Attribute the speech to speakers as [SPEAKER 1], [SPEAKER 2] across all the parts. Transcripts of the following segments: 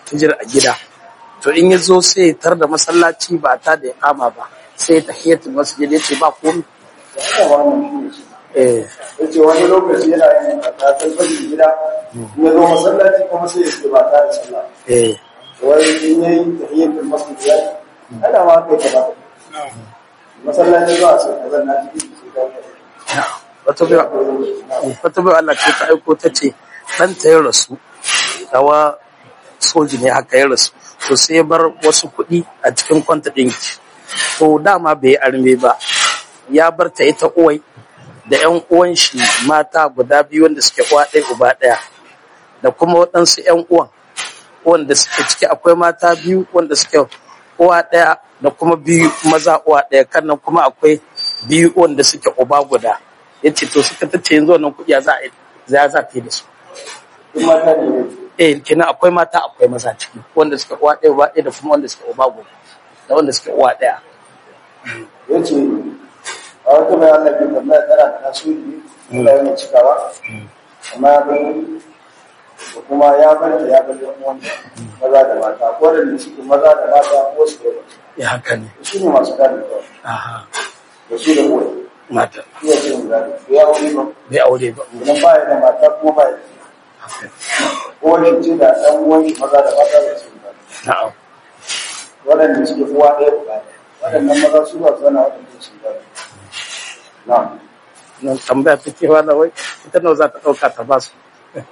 [SPEAKER 1] fijir a gida to in ya zo sai ya tar da masallaci ba ta da ya kama ba sai ya tahiyatul masjid ya ce ba komai
[SPEAKER 2] haka wannan shi ne
[SPEAKER 1] eh
[SPEAKER 2] yace wani lokaci yana yin karatun fajr gida in ya zo masallaci kuma sai ya ce ba ta da sallah
[SPEAKER 1] eh
[SPEAKER 2] wai in yayi tahiyatul masjid ya ana ma kai ka ba masallaci ba sai ka zanna cikin shi ka
[SPEAKER 1] wata bai wata bai Allah ce ta aiko ta ce ɗanta ya rasu dawa soji ne haka ya rasu to sai ya bar wasu kuɗi a cikin kwanta ɗinki to dama bai yi arme ba ya bar ta ita uwai da ƴan uwan shi mata guda biyu wanda suke uwa ɗaya uba ɗaya da kuma waɗansu ƴan uwan wanda suke ciki akwai mata biyu wanda suke uwa ɗaya da kuma biyu maza uwa ɗaya kan nan kuma akwai biyu wanda suke uba guda ya ce to suka tace yanzu wannan kuɗi ya za a yi za za ta yi da su
[SPEAKER 2] in mata ne ne
[SPEAKER 1] eh kenan akwai mata akwai maza ciki wanda suke uwa ɗaya uba ɗaya da kuma wanda suke uba guda da wanda suke uwa ɗaya
[SPEAKER 2] yace a wata mai Allah bai tambaya tana da tasiri Allah yana cikawa amma ya bar wani da kuma ya bar ta ya bar yan uwan maza da mata ko da suke maza da mata ko su da mace
[SPEAKER 1] ya haka ne
[SPEAKER 2] su ne masu gadi kawai
[SPEAKER 1] aha
[SPEAKER 2] da su da uwa
[SPEAKER 1] mata
[SPEAKER 2] iya ce mu gadi ko ya wuri ba
[SPEAKER 1] bai aure ba
[SPEAKER 2] idan ba ya da mata kuma ba ya da
[SPEAKER 1] haka
[SPEAKER 2] uwan shi ce da ɗan uwan shi maza da mata da su gadi
[SPEAKER 1] na'am
[SPEAKER 2] waɗanda suke uwa ɗaya uba ɗaya waɗannan maza su ba su zana waɗanda su gadi na'am
[SPEAKER 1] nan tambaya take wala wai ita nawa za ta ɗauka ta ba su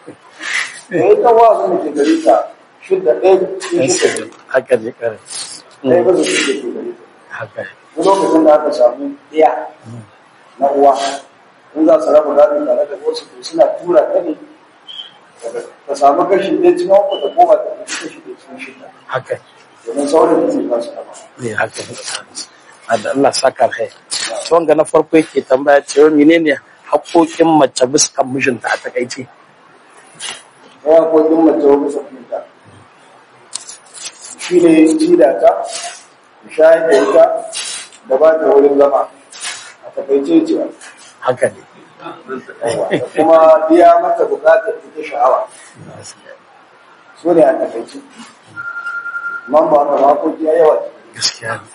[SPEAKER 2] da ita wa su ke gari ta shidda ɗaya cikin shidda
[SPEAKER 1] haka ne kare
[SPEAKER 2] ɗaya ba su shidda ke gari ta
[SPEAKER 1] haka ne
[SPEAKER 2] duk lokacin da aka samu ɗaya na uwa in za su raba gado tare da wasu to suna tura ta ne ka samu kashi ɗaya cikin uku ta koma ta kashi kashi ɗaya cikin shidda
[SPEAKER 1] haka ne
[SPEAKER 2] domin sauran da zai ba su kama
[SPEAKER 1] ne haka ne da Allah saka kai to wanga na farko yake tambaya cewa menene haƙoƙin mace bisa mijinta a takaice
[SPEAKER 2] ɗaya ko ɗin mace wani sabbinta shi ne ci da ta shayar da ita da ba ta wurin zama a takaice cewa
[SPEAKER 1] haka ne
[SPEAKER 2] da kuma biya mata bukatar ita sha'awa su ne a takaice man ba ka makoki ya yawa
[SPEAKER 1] gaskiya ne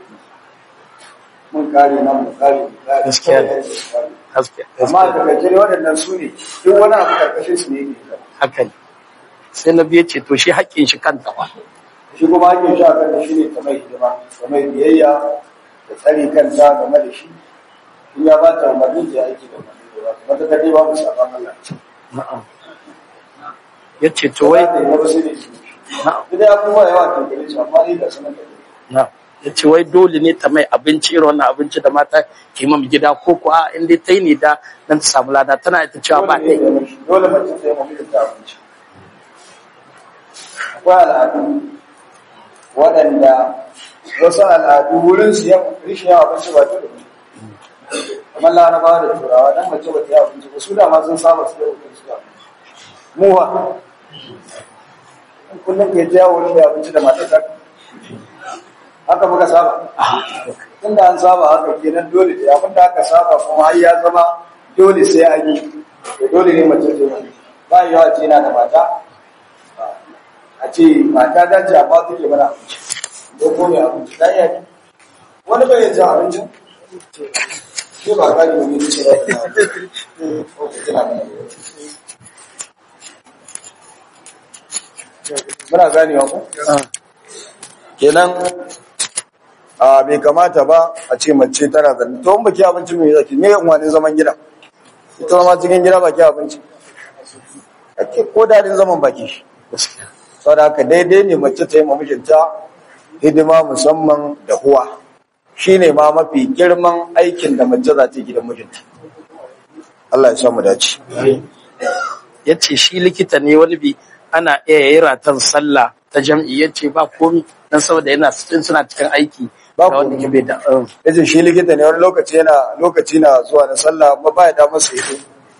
[SPEAKER 2] mun kare nan mun kare mun kare
[SPEAKER 1] Gaskiya ne.
[SPEAKER 2] kare.
[SPEAKER 1] gaskiya
[SPEAKER 2] amma a takaice ne waɗannan su ne duk wani abu karkashin su ne yake yi.
[SPEAKER 1] haka ne sai na biye ce to shi haƙƙin shi kanta ba
[SPEAKER 2] shi kuma ake sha kan da shi ne ta mai hidima ta mai biyayya da tsari kanta game da shi in ya ba ta umarni ta yi aiki da umarni da ba ta mata kadai ba mu saban Allah
[SPEAKER 1] na'am ya ce to wai
[SPEAKER 2] wai da ya ba sai da shi
[SPEAKER 1] na'am
[SPEAKER 2] duk da abubuwa yawa ta gare su amma ni da sanar da ni
[SPEAKER 1] na'am ya ce wai dole ne ta mai abinci irin wannan abinci da mata ke mam gida ko ko a inda ta yi ne da dan ta samu lada tana ita cewa ba
[SPEAKER 2] dole
[SPEAKER 1] ta
[SPEAKER 2] ne
[SPEAKER 1] yi
[SPEAKER 2] da dole mace ta yi mafi ta abinci akwai al'adu waɗanda wasu al'adu wurin su yan rishin yawa abinci ba ta da mu kamar larabawa da turawa dan mace ba ta yi abinci ba su da ma sun saba su da wurin su da mu ba in kullum ke ta yawo wurin da abinci da matar ta haka muka saba tunda an saba haka kenan dole da abin da aka saba kuma har ya zama dole sai an yi da dole ne mace ce mai ba yawa ce na da mata a ce mata ta ce amma take mana abinci ko ko mai abinci ta iya ne wani bai yanzu abincin ke ba ka ji wani ce ba ta ko ku tana da muna ganewa ko kenan a bai kamata ba a ce mace tana da to in baki abinci mai zaki me yan wani zaman gida ita ma cikin gida baki abinci ake ko dadin zaman baki shi
[SPEAKER 1] gaskiya
[SPEAKER 2] saboda haka daidai ne mace ta yi ma mijinta hidima musamman da huwa shine ma mafi girman aikin da mace za ta yi gidan mijinta Allah ya samu dace
[SPEAKER 1] ya ce shi likita ne wani bi ana iya yi ratan sallah ta jam'i ya ce ba komi dan saboda yana cikin suna cikin aiki
[SPEAKER 2] Ba
[SPEAKER 1] da wanda
[SPEAKER 2] komi.
[SPEAKER 1] ke bai da um,
[SPEAKER 2] yace shi likita ne wani lokaci yana lokaci na zuwa na sallah amma ba ya da masa ido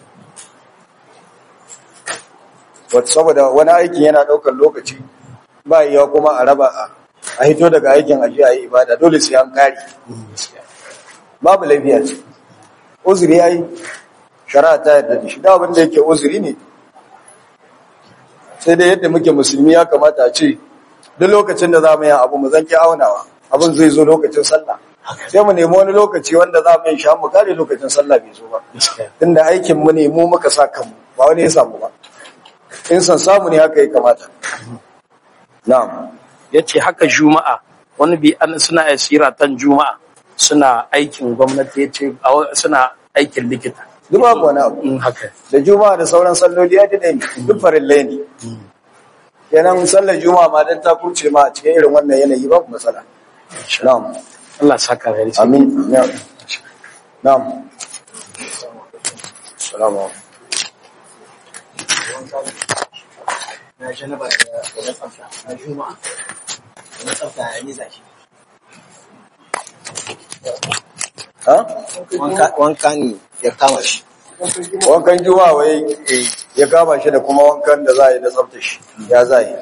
[SPEAKER 2] wata saboda wani aikin yana ɗaukar lokaci ba yiwa kuma a raba a- a hito daga aikin aji a yi ibada dole sai an kare babu laifiya ce uzuri ya yi shari'a ta yadda da shi da abin da yake uzuri ne sai dai yadda muke musulmi ya kamata a ce duk lokacin da za mu yi abu mu zanki aunawa abin zai zo lokacin sallah sai mu nemi wani lokaci wanda za mu yi sha mu kare lokacin sallah bai zo ba tunda aikin mu ne mu muka sa kanmu ba wani ya samu ba in san samu ne haka ya kamata na'am
[SPEAKER 1] ya ce haka juma'a wani bi an suna asira tan juma'a suna aikin gwamnati ya ce suna aikin likita
[SPEAKER 2] duk babu wani abu
[SPEAKER 1] in haka
[SPEAKER 2] da juma'a da sauran salloli ya dade ne duk farillai ne kenan sallar juma'a ma dan ta kurce ma a cikin irin wannan yanayi babu matsala na'am
[SPEAKER 1] Allah saka da yarda
[SPEAKER 2] amin na'am na'am salamu alaikum
[SPEAKER 3] na janaba da da tsafta na juma'a da tsafta ya niza shi
[SPEAKER 2] ha
[SPEAKER 3] wanka wanka ne ya kama shi
[SPEAKER 2] wankan juma'a wai ya kama shi da kuma wankan da za a yi na tsafta shi ya za yi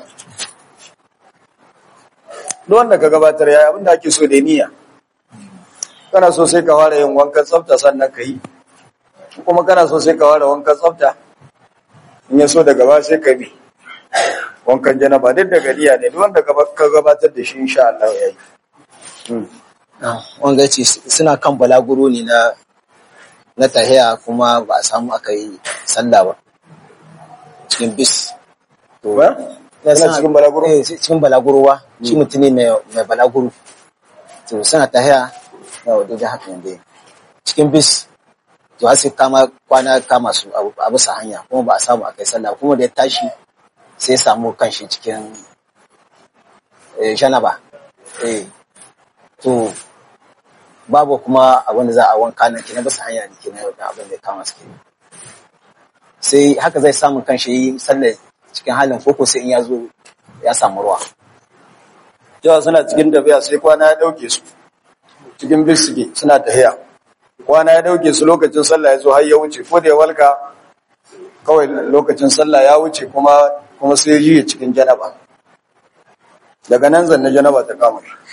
[SPEAKER 2] duk wanda ka gabatar ya abinda ake so da niyya kana so sai ka fara yin wankan tsafta sannan ka yi kuma kana so sai ka fara wankan tsafta in ya so daga ba sai ka bi wankan janaba duk daga niyya ne duk wanda ka gabatar da shi insha Allah ya yi
[SPEAKER 3] wanga ce suna kan balaguro ne na na tahiya kuma ba a samu aka yi sallah ba cikin bis to
[SPEAKER 2] ba Kana cikin balaguro?
[SPEAKER 3] eh cikin balaguro ba shi mutum ne mai mai balaguro to suna tahiya na wadda da haka yanda cikin bis to har sai kama kwana kama su a bisa hanya kuma ba a samu aka yi sallah kuma da ya tashi sai ya samu kanshi cikin eh, janaba eh to babu kuma abin da za a wanka nan kenan bisa hanya ne kenan wannan abin da ya kama su kenan sai haka zai samu kanshi yi sallar cikin halin koko sai in ya zo ya samu ruwa
[SPEAKER 2] cewa suna cikin tafiya sai kwana ya dauke su cikin bis suke suna tafiya kwana ya dauke su lokacin sallah ya zo har ya wuce ko da ya walka kawai lokacin sallah ya wuce kuma kuma sai ya yi cikin janaba daga nan zanne janaba ta kama shi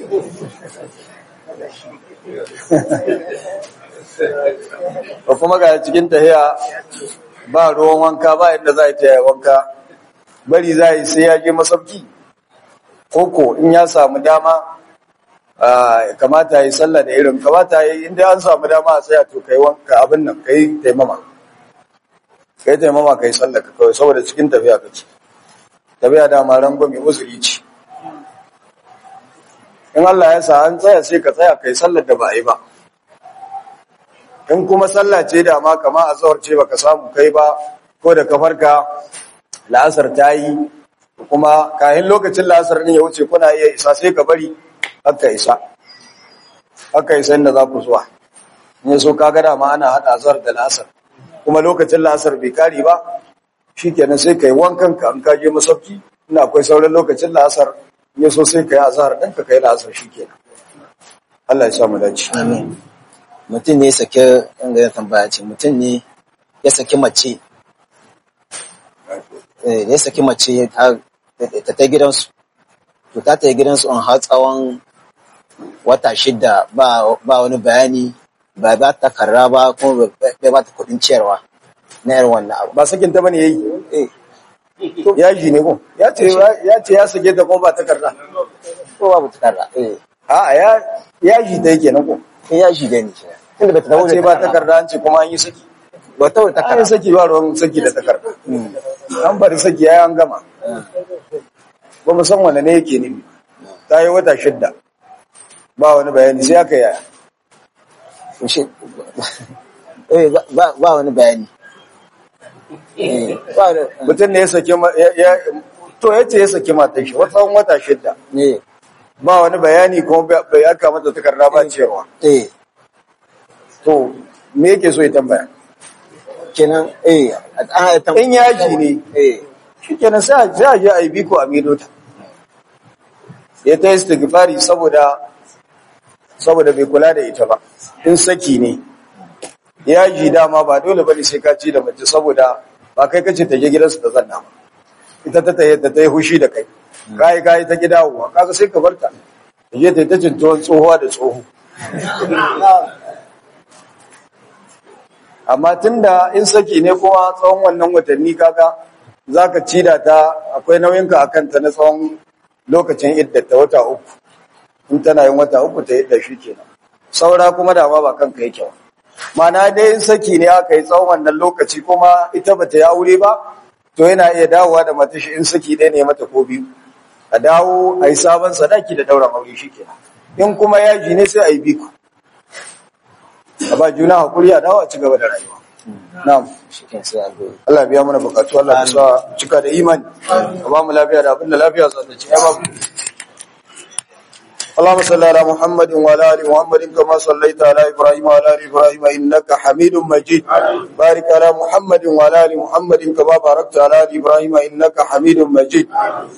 [SPEAKER 2] ba kuma ga cikin tahiya ba ruwan wanka ba inda za a yi ta wanka bari za a yi sai ya je masauki koko in ya samu dama ah, kamata ya yi sallah da irin kamata ya yi inda an samu dama a tsaya to kai wanka abin nan kai taimama kai taimama kai sallah ka kawai saboda cikin tafiya kake tafiya da ma rangwame uzuri ce in Allah ya sa an tsaya sai ka tsaya kai sallar da ba a yi ba in kuma sallah ce da ma kama a tsawar ce baka samu kai ba ko da kafarka la'asar ta yi kuma kayan lokacin la'asar ne ya wuce kuna iya isa sai ka bari haka isa haka isa inda za ku zuwa ne so ka gada ma ana haɗa azar da la'asar kuma lokacin la'asar bai kari ba shi kenan sai ka yi wankan ka an kaje masauki ina akwai sauran lokacin la'asar ne so sai ka yi azhar ɗin ka kai la'asar shi kenan Allah ya sa mu dace
[SPEAKER 3] amin mutum ne ya sake inda ya tambaya ce mutum ne ya saki mace eh, ya saki mace ta ta ta gidansu to ta ta gidansu an har tsawon wata shida ba ba wani bayani ba ba ta karra ba kuma bai ba ta kuɗin ciyarwa na irin wannan abu
[SPEAKER 2] ba sakin ta bane yayi
[SPEAKER 3] eh
[SPEAKER 2] yaji ne ko ya ce ya ce ya sake ta kuma ba takarda
[SPEAKER 3] ko babu ta karra eh
[SPEAKER 2] a'a ya yaji ta yake na ko
[SPEAKER 3] eh, ya shi da ni kenan tunda ba ta dawo
[SPEAKER 2] ce
[SPEAKER 3] da
[SPEAKER 2] ba
[SPEAKER 3] takarda
[SPEAKER 2] takarda an ce kuma an yi saki
[SPEAKER 3] ba ta dawo da
[SPEAKER 2] an yi
[SPEAKER 3] takarda
[SPEAKER 2] saki ba ruwan saki da takarda an bari saki ya an gama ba mu san wane ne yake ne ta yi wata shidda ba wani bayani sai aka yaya
[SPEAKER 3] shi eh ba- ba ba wani bayani eh ba da
[SPEAKER 2] mutum ne ya saki ma- ya ya- to ya ce ya saki matan shi wata tsawon wata shidda
[SPEAKER 3] ne
[SPEAKER 2] ba wani bayani kuma bai- bai aka mata takarda ba cewa
[SPEAKER 3] eh
[SPEAKER 2] to me yake so ya tambaya
[SPEAKER 3] kenan eh an ya tam
[SPEAKER 2] in yaji ne
[SPEAKER 3] eh
[SPEAKER 2] shikenan sai a- sai a je a yi biko a mido ta ya ta yi istighfari saboda saboda bai kula da ita ba in saki ne yaji dama ba dole bane sai ka ci da mace saboda ba kai kace ta je gidansu ta zanna ba ita ta tayi ta tayi hushi da kai kai kai ta gidawowa kaga sai ka barta ta je ta yi ta cintuwan tsohuwa da tsoho amma tunda in saki ne kuma tsawon wannan watanni kaga zaka cida ta akwai nauyinka akan ta na tsawon lokacin iddata wata uku in tana yin wata uku ta idda shi kenan saura kuma da ba kanka yake ba mana dai in saki ne aka yi tsawon wannan lokaci kuma ita bata yi aure ba to yana iya dawowa da mata shi in saki ɗaya ne mata ko biyu a dawo a yi sabon sadaki da ɗauran aure shi kenan in kuma yaji ne sai a yi biku a ba juna hakuri a dawo a ci gaba da rayuwa na'am
[SPEAKER 3] shikin sai a goyi
[SPEAKER 2] Allah biya mana bukatu Allah ka sa cika da imani ka ba mu lafiya da abin da lafiya za ta ci ya ba mu اللهم صل على محمد وعلى ال محمد كما صليت على ابراهيم وعلى ال ابراهيم انك حميد مجيد بارك على محمد وعلى ال محمد كما باركت على ال ابراهيم انك حميد مجيد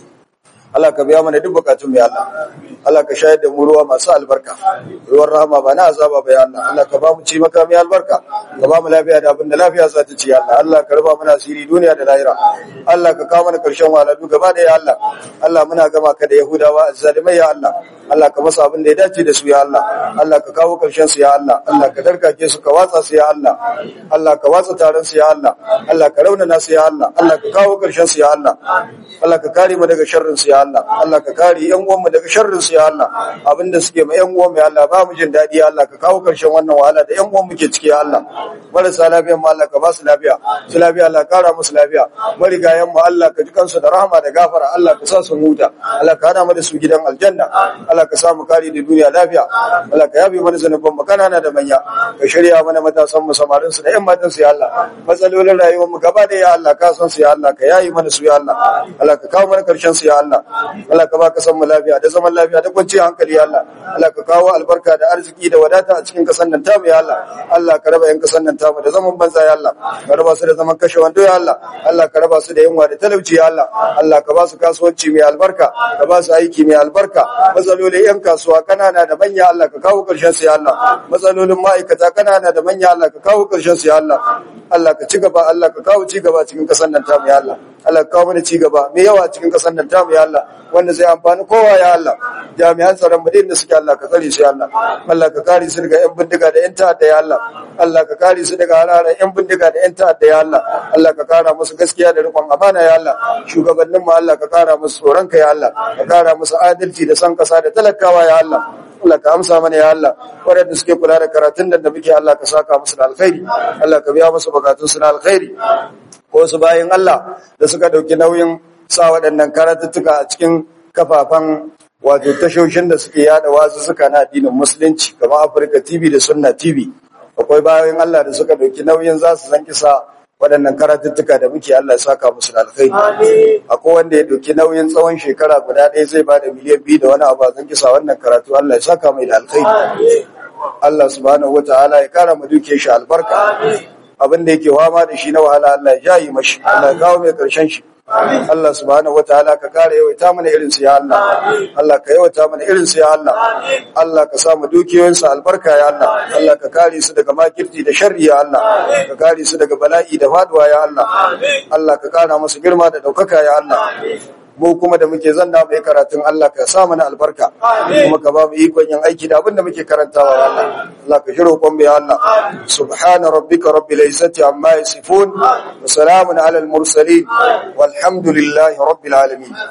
[SPEAKER 2] Allah ka biya mana duk bukatun ya Allah Allah ka shayar da mu ruwa masu albarka ruwan rahama ba na azaba ba ya Allah Allah ka ba mu ci maka mai albarka ka ba mu lafiya da abin da lafiya za ta ci ya Allah Allah ka raba mana asiri duniya da lahira Allah ka kawo mana karshen wahalhalu gaba da ya Allah Allah muna gama ka da Yahudawa azzalimai ya Allah Allah ka masa abin da ya dace da su ya Allah Allah ka kawo karshen su ya Allah Allah ka darkake su ka watsa su ya Allah Allah ka watsa taron su ya Allah Allah ka raunana su ya Allah Allah ka kawo karshen su ya Allah Allah ka kare mu daga sharrin su ya Allah Allah ka kare yan uwan mu daga sharrin su ya Allah abinda suke ma yan uwan mu ya Allah ba mu jin dadi ya Allah ka kawo karshen wannan wahala da yan uwan mu ke ciki ya Allah marasa lafiya mu Allah ka ba su lafiya su lafiya Allah kara musu lafiya marigayen mu Allah ka ji kansu da rahama da gafara Allah ka sa su huta Allah ka hada mu da su gidan aljanna Allah ka sa mu kare da duniya lafiya Allah ka yabe mana zanuban mu kanana da manya ka shirya mana matasan mu samarin su da yan matan su ya Allah matsalolin rayuwar mu gaba da ya Allah ka san su ya Allah ka yayi mana su ya Allah Allah ka kawo mana karshen su ya Allah Allah ka ba ka san mu lafiya da zaman lafiya da kwanciyar hankali ya Allah Allah ka kawo albarka da arziki da wadata a cikin kasan nan tamu ya Allah Allah ka raba yan kasan nan tamu da zaman banza ya Allah ka raba su da zaman kashe wando ya Allah Allah ka raba su da yunwa da talauci ya Allah Allah ka ba su kasuwanci mai albarka ka ba su aiki mai albarka matsalolin yan kasuwa kanana da manya Allah ka kawo karshen su ya Allah matsalolin ma'aikata kanana da manya Allah ka kawo karshen su ya Allah Allah ka ci gaba Allah ka kawo ci gaba cikin kasan nan tamu ya Allah Allah ka kawo mana ci gaba mai yawa cikin kasan nan tamu ya Allah wanda zai amfani kowa ya Allah jami'an tsaron mu da suke Allah ka tsare su ya Allah Allah ka kare su daga yan bindiga da yan ta'adda ya Allah Allah ka kare su daga hararar yan bindiga da yan ta'adda ya Allah Allah ka kara musu gaskiya da riƙon amana ya Allah shugabannin mu Allah ka kara musu tsoron ka ya Allah ka kara musu adalci da san kasa da talakawa ya Allah Allah ka amsa mana ya Allah waɗanda suke kula da karatun da da muke Allah ka saka musu da alkhairi Allah ka biya musu bukatun su na alkhairi ko su bayin Allah da suka dauki nauyin sa waɗannan karatuttuka a cikin kafafan wato tashoshin da suke yada wasu suka na addinin musulunci kamar Afirka TV da Sunna TV akwai bayan Allah da suka dauki nauyin za su san kisa waɗannan karatuttuka da muke Allah ya saka musu da alkhairi akwai wanda ya dauki nauyin tsawon shekara guda ɗaya zai ba da miliyan biyu da wani abu a zan kisa wannan karatu Allah ya saka mai da alkhairi Allah subhanahu wataala ya kara mu duke shi albarka abin da yake wama da shi na wahala Allah ya jayi mashi Allah ya kawo mai karshen shi Allah subhanahu wataala ka kare yawaita mana irin su ya Allah Allah ka yawaita mana irin su ya Allah Allah ka sa mu dukiyoyin su albarka ya Allah Allah ka kare su daga makirci da sharri ya Allah ka kare su daga bala'i da faduwa ya Allah Allah ka kara musu girma da daukaka ya Allah mu kuma da muke zanna mai karatun Allah ka sa mana albarka kuma ka ba mu ikon yin aiki da abin da muke karantawa ya Allah Allah ka shiro kon ya Allah subhana rabbika rabbil izzati amma yasifun wa salamun alal mursalin walhamdulillahi rabbil alamin